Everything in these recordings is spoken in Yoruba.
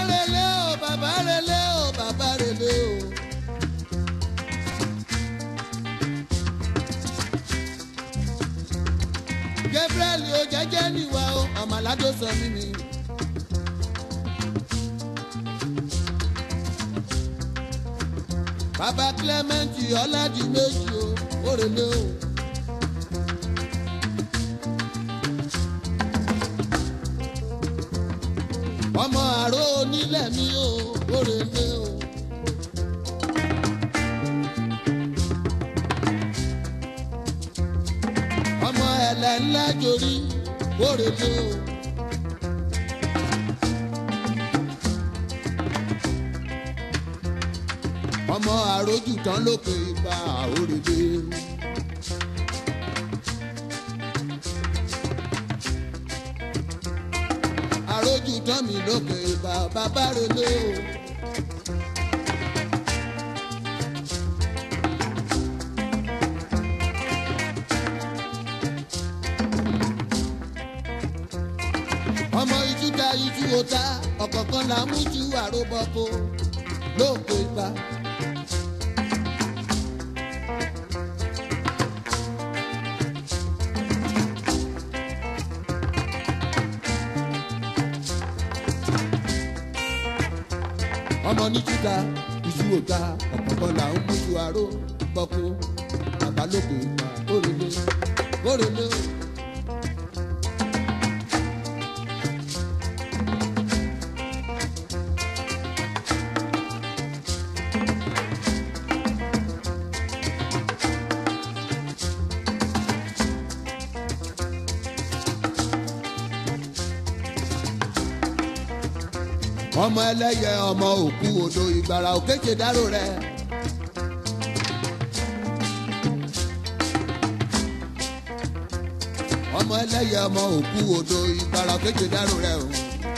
relé o bàbá relé o bàbá relé o. gabriel o jẹjẹ níwá o ọmọládó sọ mí mi. bàbá clement ọládìméjì o ó relé o. ọmọ àrò onílẹ̀ mi ò òrèlè o. ọmọ ẹ̀lẹ́ ńlá jorí òrèlè o. ọmọ àròjù tán lókè ipa òrèlè o. àròjù tán mi lókè ìbà bàbá relé o. ọmọ ijú ta ijú ota ọ̀kọ̀ọ̀kan là mú ju àròbọ̀kọ lókè ìbà. ọmọ ní títa iṣu òta ọ̀pọ̀pọ̀ là ń mójú aró bọ́kú àbálòpọ̀ ìgbà òrèlé òrèlé. ọmọ ẹlẹ́yẹ ọmọ òkú odò ìgbàrà òkèjè dárò rẹ. ọmọ ẹlẹ́yẹ ọmọ òkú odò ìgbàrà òkèjè dárò rẹ o.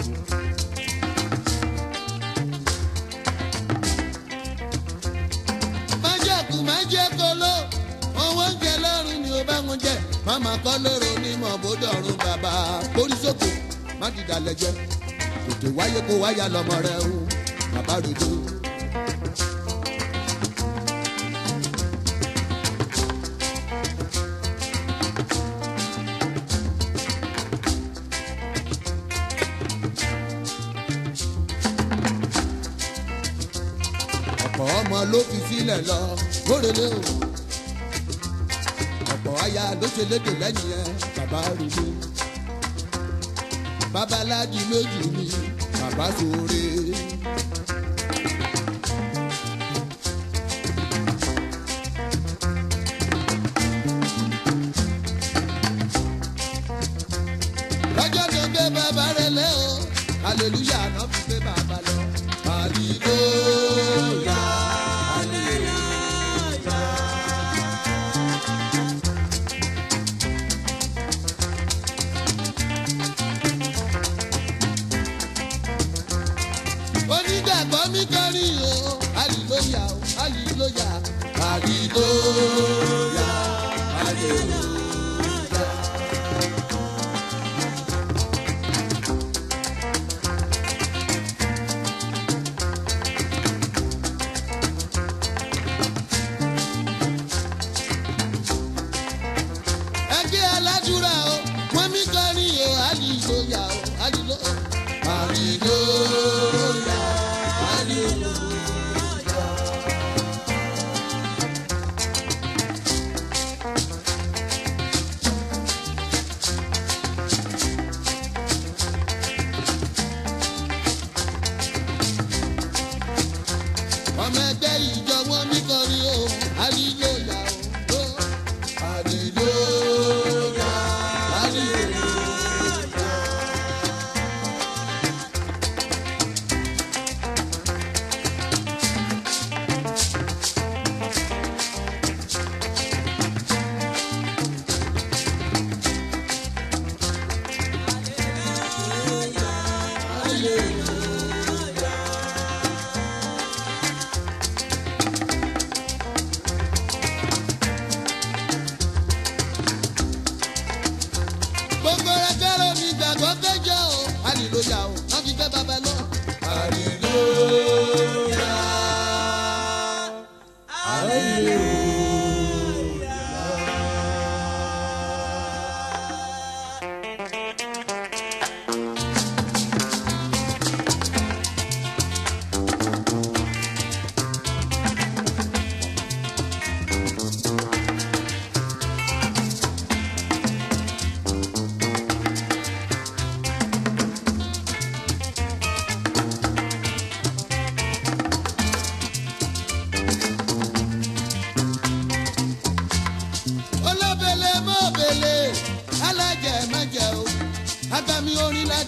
májèkú májèkóló owó ń jẹ lọ́rùn ni ó bá wọn jẹ máma kọ́ lóró onímọ̀ bódò ọ̀run bàbá kórí sókè má dìdàlẹ̀ jẹ tètè wáyé kó wáyà lọmọ rẹ o bàbá rojo. ọ̀pọ̀ ọmọ ló fi sílẹ̀ lọ kórèlé o ọ̀pọ̀ aya ló ṣe lédè lẹ́yìn ẹ bàbá rojo babaláji méjì ni bàbá sóore. lọ́jọ́ tó gbé bàbá rẹ̀ lẹ́ o hallelujah náà fi gbé bàbá lọ. hallelujah hallelujah. onígbàgbọ́ mi kọrin o hallelujah o hallelujah hallelujah hallelujah. ẹgbẹ́ aládùúrà o wọ́n mi kọrin o hallelujah o hallelujah hallelujah hallelujah. ọmọ ẹgbẹ́ ìjọ wọn mi kọrin o hallelujah o hallelujah hallelujah.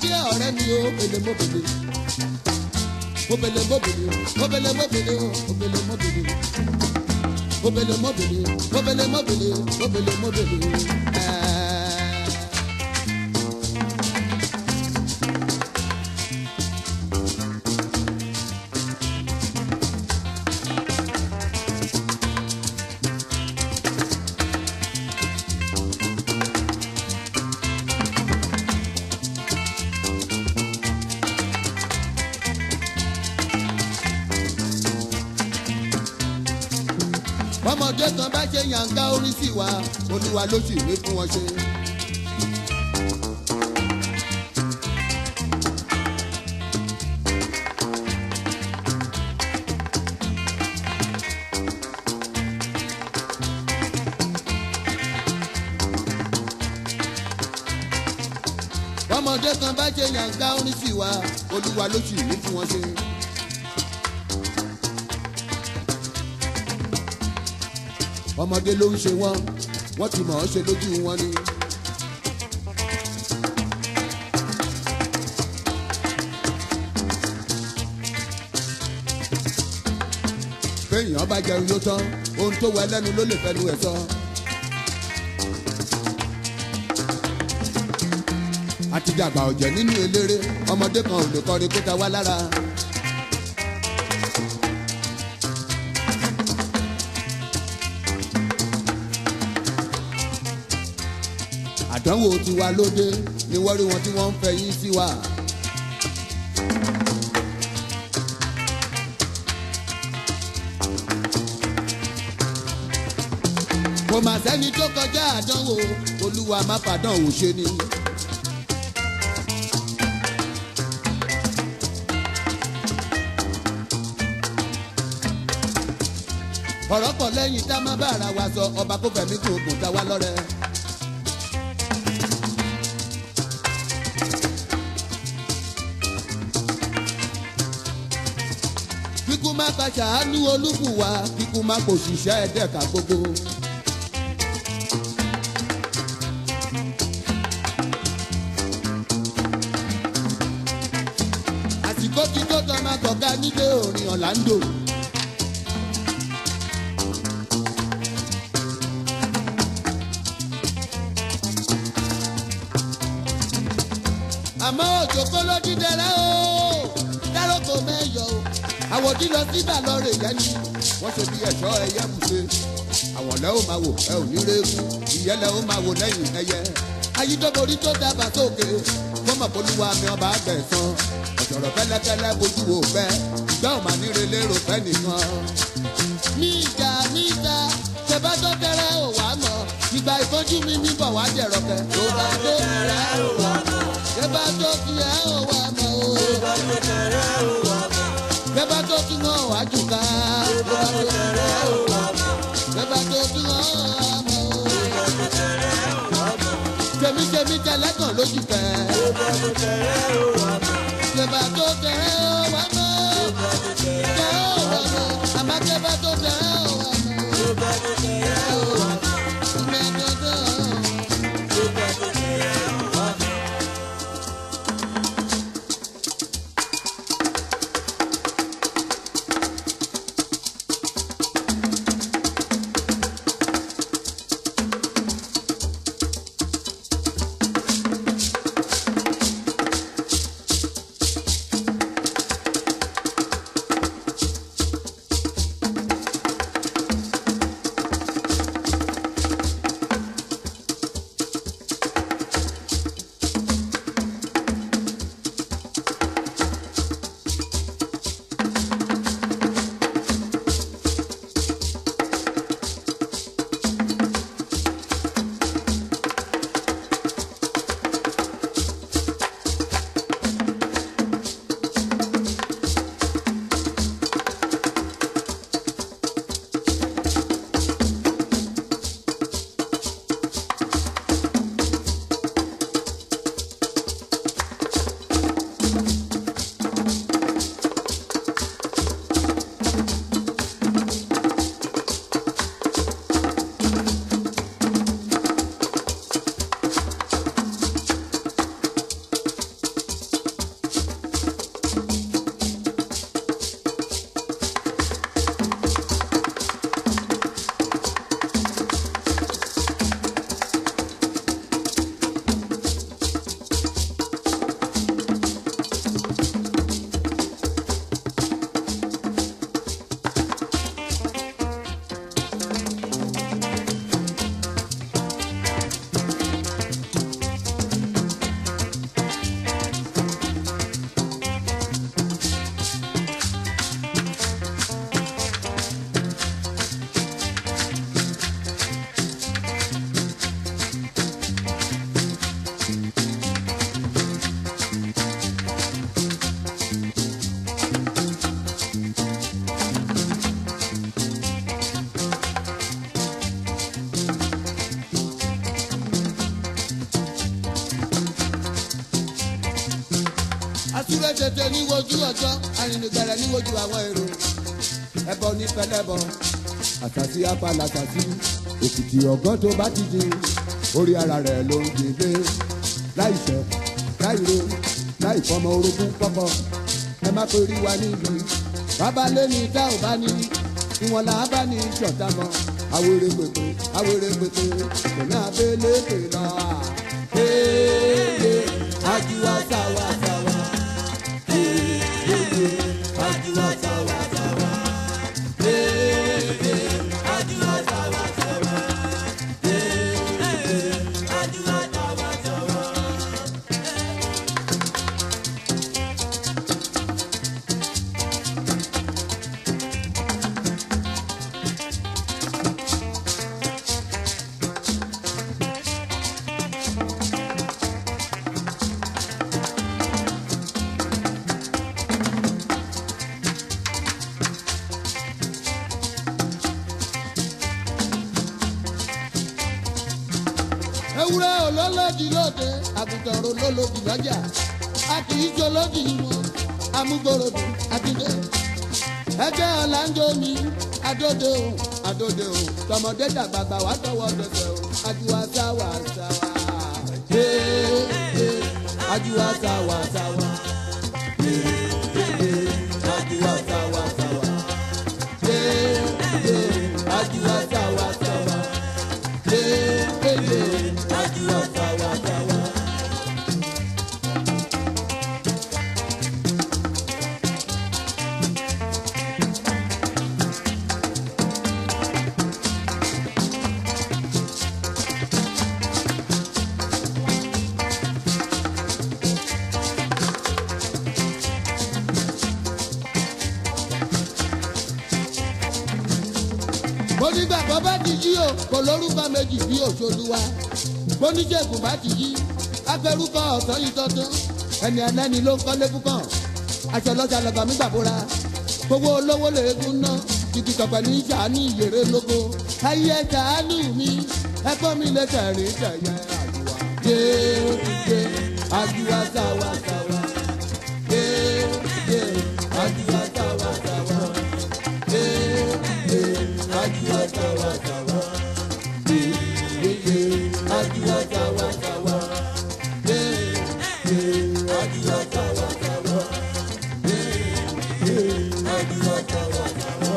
pàdé ọ̀rẹ́ mi o bèlè mo bèlè mo bèlè mo bèlè mo bèlè mo bèlè o mo bèlè mo bèlè mo bèlè mo bèlè mo bèlè mo bèlè mo bèlè mo bèlè ẹẹ. ọmọdé kan bá ṣe yànká orin sí wa olúwa ló sì wí fún wọn ṣe. ọmọdé kan bá ṣe yànká orin sí wa olúwa ló sì wí fún wọn ṣe. ọmọdé ló ń ṣe wọn wọn ti mọ̀ ọ́ ṣe lójú wọn ni. béèyàn bá jẹun yóò tán ohun tó wẹ lẹ́nu ló lè fẹnu ẹ̀ sọ. àtijàgbà ọ̀jẹ̀ nínú eléré ọmọdé kan ò lè kọrin kó ta wá lára. àdánwò tiwa lóde ni wọ́n rí wọn tí wọ́n ń fẹ́ yín sí wa. kò mà sẹ́ni tó kọjá àdánwò olúwa má fàdánwò ṣe ni. ọ̀rọ̀ pọ̀ lẹ́yìn tá a má bá ara wa sọ ọba kó fẹ̀mí kò gùn ta wá lọ́rẹ́. kíkú má ka ṣàánú olúbùwà kíkú má kò ṣiṣẹ́ ẹ̀dẹ́ka gbogbo. àsìkò tí tó tọ́ máa kọ̀ọ̀ká nílé orin ọ̀làǹdò. àmọ́ òjò kó ló dídẹrẹ́ o dáròkò mẹ́yọ̀ o àwòdì lọ síbà lọ rè yẹn ni wọ́n ṣe bí ẹ̀ṣọ́ ẹyẹ bùṣe àwọn lẹ́ ò máa wò ẹ ò ní rẹ́gùn ìyẹn lẹ́ ò máa wò lẹ́yìn ẹyẹ ayídọ́borí tó dábàá sókè fọmọ polúwa mi ọba àgbẹ̀sán ọ̀sọ̀rọ̀ fẹ́lẹ́fẹ́lẹ́ bójú wò fẹ́ ìgbà ò máa níre lérò fẹ́ nìkan. ní ìjà ní ìjà tẹ́bá tó tẹ́rẹ́ ò wá mọ̀ ìgbà ìfọ́jú mi ní bọ̀ wá jẹ̀rọ̀ kẹ́. tó bá tó tẹ́rẹ́ ò wá mọ̀ tẹ́bá tó tiẹ̀ ò wá mọ̀ o. tó bá tó tẹ́rẹ́ ò wá mọ̀ tẹ́bá tó tún wọn wá jù ká. tó bá tó tẹ́rẹ́ ò wá mọ̀ tẹ́bá tó tún wọn wá mọ̀ o. tó bá tó tẹ́rẹ́ ò wá mọ̀ tèmítèmí tẹlẹ́kàn lójú fẹ́. tó bá tó tẹ́rẹ́ ò wá mọ̀ tẹ́bá tó tẹ́rẹ́ ò wá mọ̀ tẹ́ ò wá mọ̀ àmọ́ tẹ́bá tó tẹ́rẹ́ ò wá mọ̀. tó bá tó tẹ́rẹ́ ò wá mọ̀ mẹ́tọ́tọ́. tó bá tó tẹ́rẹ́ ò wá mọ̀. tètè níwojú ọjọ́ arìnrìngbẹ̀rẹ̀ níwojú àwọn èrò ẹbọ ní pẹlẹbọ àtàtì apàlà àtàtì òkìtì ọgán tó bá ti di orí ara rẹ̀ ló ń gbé láìṣẹ̀ láìro láìfọmọ orogún pọpọ ẹ má pé rí wa níbi bàbá lé ní tá ò bá ní ìwọ̀n là á bá ní ìṣọ̀tá mọ́ awere pèpè awere pèpè kòmí abẹ́lé pè lọ à. Ee, ajuwa sawa sawa. Ee, ajuwa sawa sawa. Ee, ajuwa sawa sawa. Ee, ajuwa sawa sawa. ewúrẹ́ olólòdì lóde àgùntàn olólòdì lọ́jà a kì í jolódì wọn amúgbòròdì àdìdé ẹgbẹ́ ọ̀làǹjọ́ mi adóde o adóde o tọmọdé dàgbàgbà wà tọwọ́ dẹsẹ̀ o ajuwa sáwà sáwà ee ee ajuwa sáwà sáwà ee ee ajuwa sáwà sáwà ee ee ajuwa sáwà sáwà ee ee ajuwa sáwà sáwà. onígbàgbọ́ bá ti jí o kò lórúkọ méjì bí òṣòlùwà oníṣègùn bá ti jí afẹ́rúkọ ọ̀sán yìí tọ́tún ẹni ẹlẹ́ni ló ń kọ́lé púpọ̀ aṣọ lọ́jà lọ́gbà mi gbàbúra gbogbo olówó lèégún ná títí tọ̀pẹ̀ ní sàánú ìyèrè lógo ayé sàánú mi ẹgbọ́n mi lè tẹ̀rín tẹ̀yẹ àjùwà déédé àjùwà sáwà sáwà déédé àjùwà sáwà sáwà déédé àjùwà sáwà sáwà déédé àjùwà sáwà sáwà déédé àjùwà sáwà sáwà déédé àjùwà sáwà sáwà.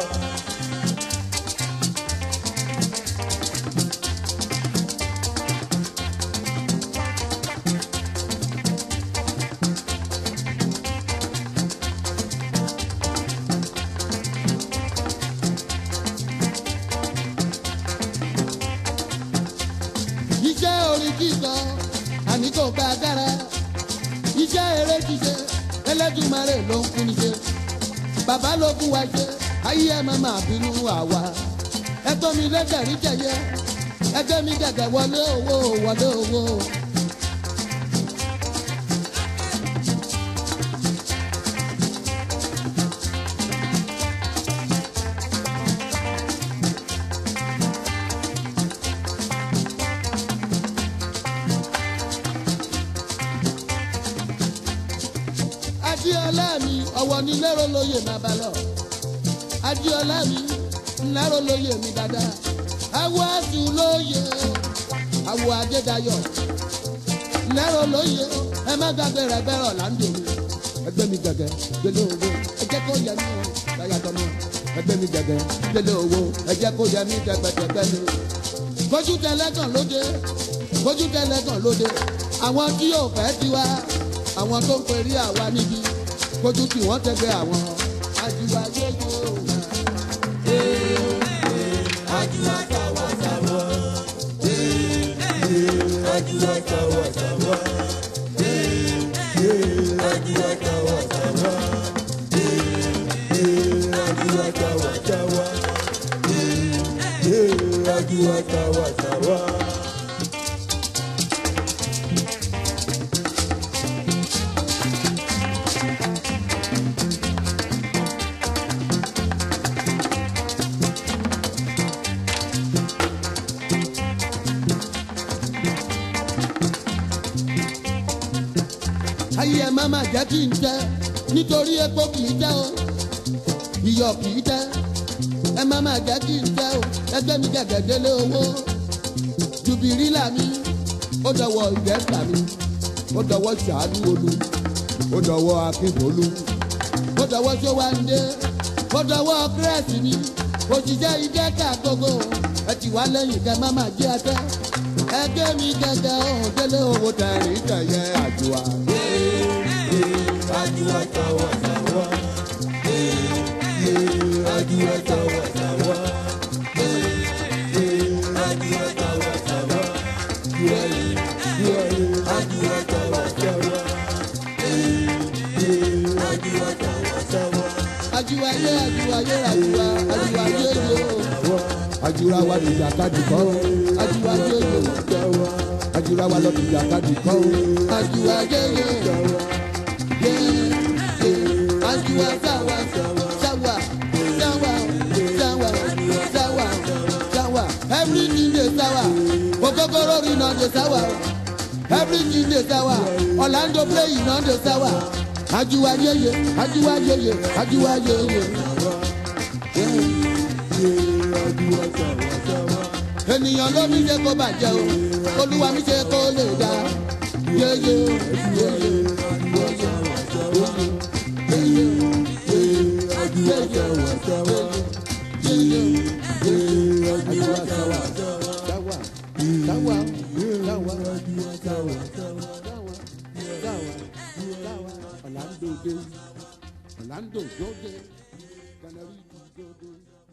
iṣẹ́ orin kíkọ àní kò gba agbára iṣẹ́ eré ṣíṣe ẹlẹ́dùnmarè ló ń fún ṣe bàbá ló fún wa ṣe ayé ẹ máa máa bínú àwa ẹgbọ́n mi lẹ́gẹ̀rí jẹyẹ ẹgbẹ́ mi gẹ̀gẹ̀ wọlé owó wọlé owó. adiola mi ọwọ́ ní lérò lóye máa bá lọ adiola mi lérò lóye mi dáadáa awo asu lóye awo adédayọ̀ lérò lóye ẹ má gbàgbé rẹ bẹrọ láńdò mi ẹgbẹ́ mi gẹ́gẹ́ gbélé owó ẹ jẹ́ kó yẹ mí o láyàtọ̀ mi ẹgbẹ́ mi gẹ́gẹ́ gbélé owó ẹ jẹ́ kó yẹ mí tẹgbẹtẹgbẹ mi bójú tẹlẹ́gàn lóde bójú tẹlẹ́gàn lóde àwọn tí yóò fẹ́ tiwa àwọn tó ń perí àwa níbi kójú tí wọ́n tẹ́gbẹ́ àwọn ajíwá yéyé òun. ajíwá sáwà sáwà. ajíwá sáwà sáwà. ajíwá sáwà sáwà. ajíwá sáwà sáwà. ajíwá sáwà sáwà. ayé ẹ má má jẹ́ kí n jẹ́ nítorí epo kì í tẹ́ o iyọ̀ kì í tẹ́ ẹ má má jẹ́ kí n tẹ́ o ẹgbẹ́ mi gẹ̀gẹ́ délé owó jùbìrìlà mi ó dọwọ́ ìdẹ́sà mi ó dọwọ́ sàánú olú ó dọwọ́ akínbolú ó dọwọ́ sówáńdé ó dọwọ́ kírẹ́sì mi òṣìṣẹ́ ìdẹ́ka gbogbo ẹ ti wá lẹ́yìn kẹ má má jẹ́ ẹtẹ́ ẹgbẹ́ mi gẹ́gẹ́ ọ̀hún délé owó tẹ̀rín tẹ̀yẹ àjùwà. Ajua sawa sawa. Eh, eh, Ajua sawa sawa. Eh, eh, Ajua sawa sawa. Yeah, yeah, Ajua sawa sawa. Eh, eh, Ajua sawa sawa. àjùwà yé àjùwà yé àjùwà àjùwà yé yé o. àjùwà wa lè jàkadì kọ́ o àjùwà yé yé o. àjùwà wa lọ lè jàkadì kọ́ o àjùwà yé yé o. yé yé àjùwà sáwà sáwà sáwà sáwà sáwà sáwà everything dey sáwà ogogoro iná dey sáwà everything dey sáwà orlando play iná dey sáwà àjùwà yé yé àjùwà yé yé àjùwà yé yé. Ajua sawa sawa. ènìyàn ló ní ṣe kó bàjẹ́ o olúwa mi ṣe kó lè dá yéyé yéyé yéyé Ajua sawa sawa. yéyé Eh, Ajua sawa sawa. sáwà sáwà sáwà Ajua sawa sawa. sáwà sáwà ọ̀làǹdó dé ọ̀làǹdó dóde canary dóde.